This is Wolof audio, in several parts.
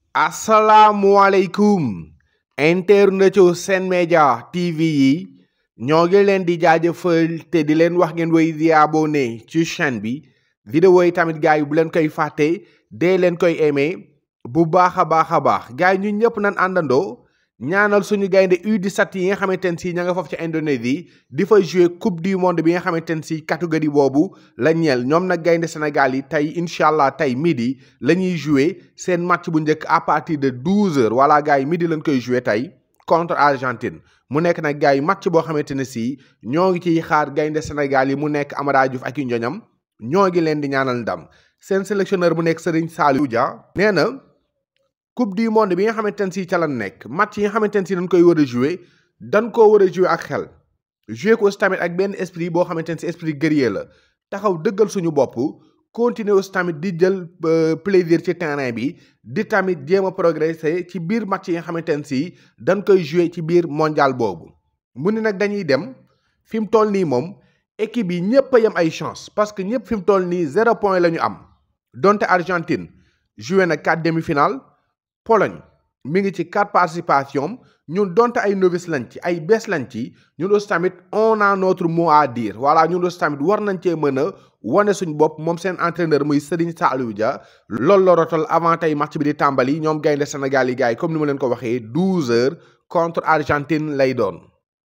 asalaamualeykum internetu Sen Média TV yi ñoo ngi leen di jaajëfal te di leen wax ngeen woy di abonné ci chaîne bi vidéo yi tamit gars yi bu leen koy fàtte dee leen koy aimé bu baax a baax a baax gars yi ñun ñëpp nañ àndandoo ñaanal suñu gaynde U17 yi nga xamante ne si ña nga foofu ci Indonésie di fa jouer coupe du monde bi nga xamante ne si catégorie boobu la ñeel ñoom nag gaynde Sénégal yi tey incha allah tey midi la ñuy jouer seen match bu njëkk à partir de 12 heures voilà gars yi midi lañ koy jouer tey contre Argentine mu nekk nag gars yi match boo xamante ne si ñoo ngi ciy xaar gaynde Sénégal yi mu nekk Amara Diouf ak i njoñam ñoo ngi leen di ñaanal ndam seen sélectionneur bu nekk Serigne Saliou Dia nee na. coupe du monde bi nga xamante ne si ca la nekk match yi nga xamante ne si dañ koy war a jouer dañ koo war a jouer ak xel jouer ko aussi tamit ak benn esprit boo xamante ne si esprit guerrier la taxaw dëggal suñu bopp continuer aussi tamit di jël plaisir ci terrain bi di tamit jéem a progresser ci biir match yi nga xamante ne si dañ koy jouer ci biir mondial boobu mu ni nag dañuy dem fi mu toll nii moom équipe yi ñëpp a yem ay chance parce que ñëpp fi mu toll nii zéro point la ñu am donte Argentine joué na quatre demi-finales Pologne mi ngi ci quatre participation ñun donte ay novice lañ ci ay bees lañ ci ñun aussi tamit on a notre mot à dire voilà ñun aussi tamit war nañ cee mën a wane suñ bopp moom seen entraîneur muy Serigne Saliou Dia loolu la rotal avant tey match bi di tàmbali ñoom gaynde Sénégal yi gars yi comme ni ma leen ko waxee douze heures contre Argentine lay doon.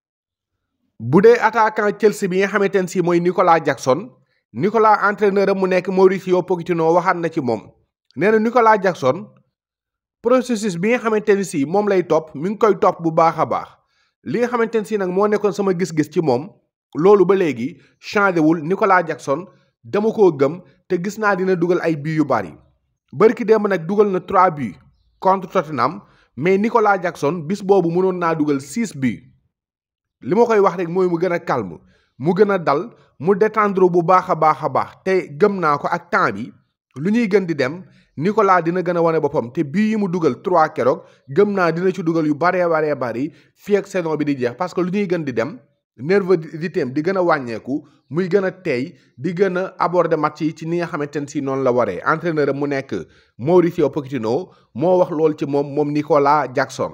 bu dee attaquant Chelsea bi nga xamante ne si mooy Nicolas Jackson Nicolas entraîneur am mu nekk Mauricio Pochettino waxaat na ci moom nee na Nicolas Jackson. processus bi nga xamante ni si moom lay topp mi ngi koy topp bu baax a baax li nga xamante ni si nag moo nekkoon sama gis-gis ci moom loolu ba léegi changé wul Nicolas Jackson dama koo gëm te gis naa dina dugal ay buts yu bari bari ki démb nag dugal na 3 buts contre Tottenham mais Nicolas Jackson bis boobu mënoon naa dugal 6 buts li ma koy wax rek mooy mu gën a calme mu gën a dal mu détendre bu baax a baax a baax te gëm naa ko ak temps bi lu ñuy gën di dem. Nicolas dina gën a wane boppam te bii yi mu dugal trois keroog gëm naa dina ci dugal yu baree baree bari fii ak saison bi di jeex parce que lu ñuy gën di dem nervosité am di gën a wàññeeku muy gën a teey di gën a aborder match yi ci ni nga xamante ne si noonu la waree entraîneur am mu nekk Mauricio Pochettino moo wax loolu ci moom moom Nicolas Jackson.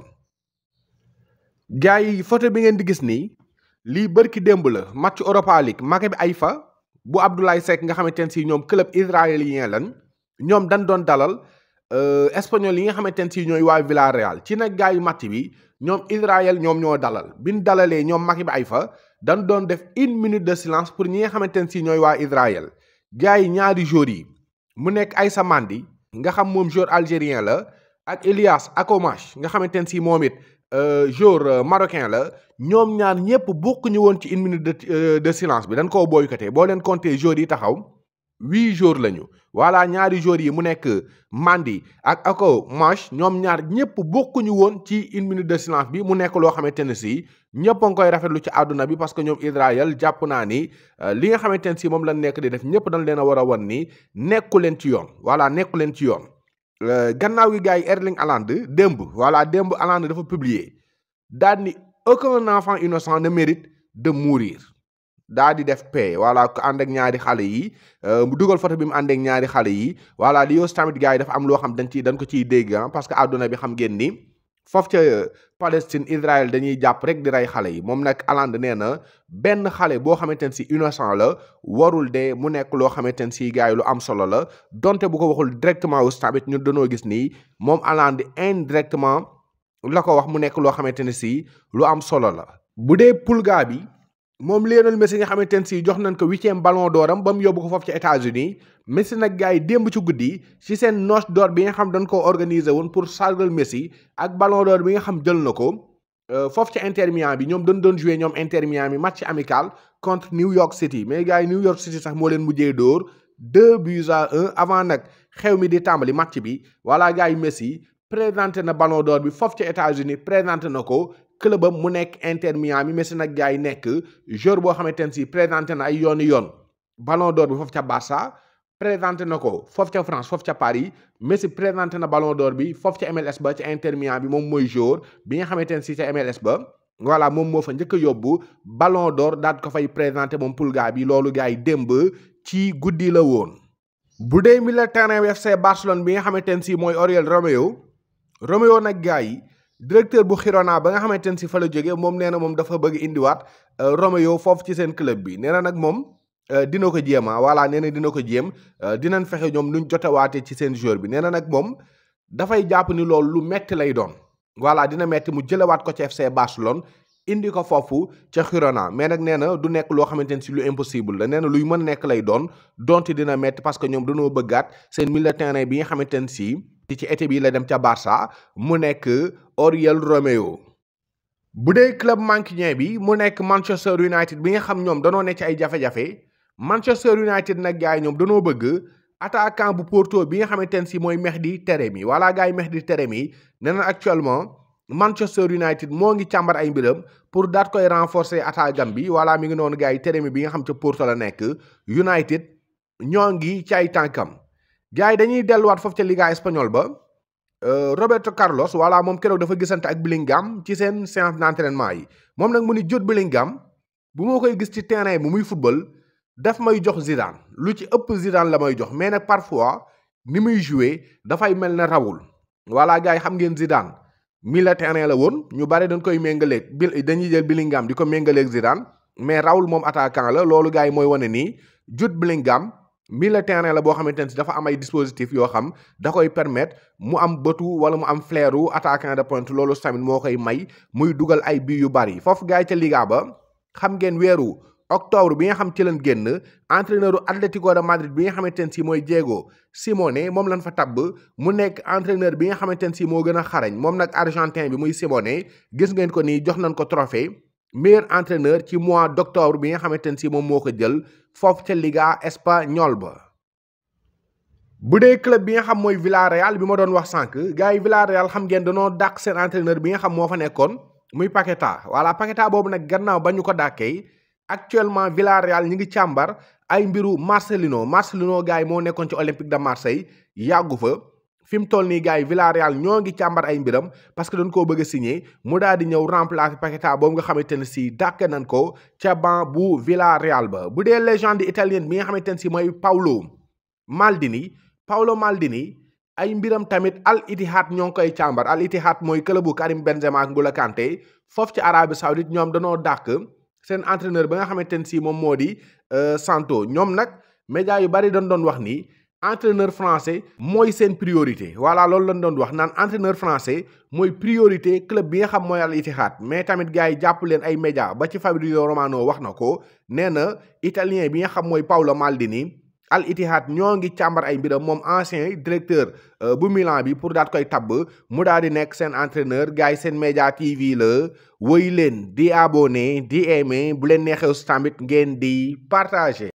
gars yi photo bi ngeen di gis nii lii bërki démb la match Europa League Maccabi Haïfa bu Abdoulaye Seck nga xamante ne si ñoom club israélien lan. ñoom dañ doon dalal espagnol yi nga xamante ne si ñooy waa Villarreal ci nag gars yu match bi ñoom Israël ñoom ñoo dalal bi ñu dalalee ñoom Maccabi Haïfa dañ doon def une minute de silence pour ñi nga xamante ne si ñooy waa Israël gars yi ñaari joueurs yi mu nekk Aïssa Mandi nga xam moom joueur algérien la ak Elias Akomash nga xamante ne si moom it joueur marocain la ñoom ñaar ñëpp bokkuñu woon ci une minute de de silence bi dañ koo boycotté boo leen compter joueurs yi taxaw. huit jours lañu voilà ñaari jours yi mu nekk Mandi ak ako Mash ñoom ñaar ñëpp bokkuñu woon ci une minute de silence bi mu nekk loo xamante ne si ñëpp a ngi koy rafetlu ci àdduna bi parce que ñoom Israël jàpp naa ni li nga xamante ne si moom lañ nekk di def ñëpp dañ leen a war a wan ni nekku leen ci yoon voilà nekku leen ci yoon. gannaaw gi gars yi Erling Haaland démb voilà démb Haaland dafa publier daal ni aucun enfant innocent ne mérite de mourir. daa di def paix voilà ko ànd ak ñaari xale yi mu dugal photo bi mu ànd ak ñaari xale yi voilà li yoos tamit gars yi dafa am loo xam dañ ci dañ ko ciy dégg parce que àdduna bi xam ngeen ni foofu ca Palestine Israël dañuy jàpp rek di rey xale yi moom nag Haaland nee na benn xale boo xamante ne si innocent la warul de mu nekk loo xamante ne si gars yi lu am solo la donte bu ko waxul directement aussi tamit ñun dañoo gis nii moom Haaland indirectement la ko wax mu nekk loo xamante ne si lu am solo la bu dee pulga bi moom Lionel Messi nga xamante ne si jox nañ ko huitième ballon d'or am ba mu yóbbu ko foofu ci États-Unis Messi nag gars yi démb ci guddi ci seen noce d'or bi nga xam dañ ko organiser woon pour sargal Messi ak ballon d'or bi nga xam jël na ko foofu ci Inter Miami bi ñoom dañ doon jouer ñoom Inter Miami match amical contre New York City mais gars yi New York City sax moo leen mujjee dóor deux buts à un avant nag xew mi di tàmbali match bi voilà gars yi Messi présenté na ballon d'or bi foofu ci États-Unis présenté na ko club am mu nekk Inter Miami Messi nag gars yi nekk joueur boo xamante ne si présenté na ay yooni yoon ballon d'or bi foofu ca Barça présenté na ko foofu ca France foofu ca Paris Messi présenté na ballon d'or bi foofu ca MLS ba ca Inter Miami bi moom mooy joueur bi nga xamante ne si ca MLS ba voilà moom moo fa njëkk a yóbbu ballon d'or daal ko fay présenté moom Pulga bi loolu gars yi démb ci guddi la woon. bu dee milieu terrain FC Barcelone bi nga xamante ne si mooy Oriol Romeu Romeo nag gars yi directeur bu Girona ba nga xamante ne si fa la jógee moom nee na moom dafa bëgg indiwaat Romeo foofu ci seen club bi nee na nag moom dina ko jéem ah voilà nee na dina ko jéem dinañ fexe ñoom luñ jotewaatee ci seen joueur bi nee na nag moom dafay jàpp ni loolu lu metti lay doon voilà dina metti mu jëlewaat ko ci FC Barcelone indi ko foofu ca Girona mais nag nee na du nekk loo xamante ne si lu impossible la nee na luy mën nekk lay doon donte dina metti parce que ñoom dañoo bëggaat seen milieu de terrain bi nga xamante ne si ci été bi la dem ca Barça mu nekk Oriol Romeo. bu dee club mancunien bi mu nekk Manchester United bi nga xam ñoom danoo ne ci ay jafe-jafe Manchester United nag gars yi ñoom danoo bëgg attaquant bu Porto bi nga xamante ne si mooy Mehdi Taremi voilà gars yi Mehdi Taremi nee na actuellement. Manchester United moo ngi càmbar ay mbiram pour daat koy renforcer attaquant bi voilà mi ngi noonu gars yi Taremi bi nga xam ca Porto la nekk United ñoo ngi ci ay tànkam gars yi dañuy delluwaat foofu ca Liga espagnole ba Roberto Carlos voilà moom keroog dafa gisante ak Bellingham ci seen séance d'entraînement yi moom nag mu ni jot Bellingham bu moo koy gis ci terrain bi muy football daf may jox Zidane lu ci ëpp Zidane la may jox mais nag parfois ni muy jouer dafay mel ne rawul voilà gars yi xam ngeen Zidane milieu terrain la woon ñu bari dañ koy méngaleeg bil dañuy jël Bellingham di ko méngaleeg Zidane mais Raoul moom attaquant la loolu gars yi mooy wane nii Jude Bellingham milieu terrain la boo xamante ne si dafa am ay dispositifs yoo xam da koy permettre mu am bëtu wala mu am flairu attaquant de pointe loolu tamit moo koy may muy dugal ay bii yu bari foofu gars yi ca Liga ba xam ngeen weeru octobre bi nga xam ci leen génn entraîneur Atlético de Madrid bi nga xamante ne si mooy Diego Simeone moom lañ fa tabb mu nekk entraîneur bi nga xamante ne si moo gën a xarañ moom nag argentin bi muy Simeone gis ngeen ko nii jox nañ ko trophée meilleur entraîneur ci mois d' octobre bi nga xamante ne si moom moo ko jël foofu ca Liga espagnole ba. bu dee club bi nga xam mooy Villarreal bi ma doon wax sànq gars yi Villarreal xam ngeen danoo dàq seen entraîneur bi nga xam moo fa nekkoon muy Paqueta voilà Paqueta boobu nag gannaaw ba ñu ko dàkkee. actuellement Villarreal ñi ngi càmbar ay mbiru Marcelino Marcelino gars yi moo nekkoon ci Olympique de Marseille yàggu fa fi mu toll nii gars yi Villarreal ñoo ngi càmbar ay mbiram parce que dañ koo bëgg a signé mu daal di ñëw remplacer Paqueta boobu nga xamante ne si dàkk nañ ko ca banc bu Villarreal ba bu dee légende italienne bi nga xamante ne si mooy Paolo Maldini Paolo Maldini ay mbiram tamit Al Ittihad ñoo ngi koy càmbar Al Ittihad mooy club bu Karim Benzema ak N'Golo Kanté foofu ci Arabie Saoudite ñoom danoo dàkk seen entraîneur ba nga xamante ne si moom moo di Santo ñoom nag média yu bari dañ doon wax ni entraîneur français mooy seen priorité voilà loolu lañ doon wax naan entraîneur français mooy priorité club bi nga xam mooy Al Ittihad mais tamit gars yi jàpp leen ay média ba ci Fabrizio Romano wax na ko nee na italien bi nga xam mooy Paolo Maldini Al Ittihad ñoo ngi càmbar ay mbiram moom ancien directeur bu Milan bi pour daat koy tabb mu daal di nekk seen entraîneur gars yi seen média TV la woy leen di abonné di aimé bu leen neexee tamit ngeen di partager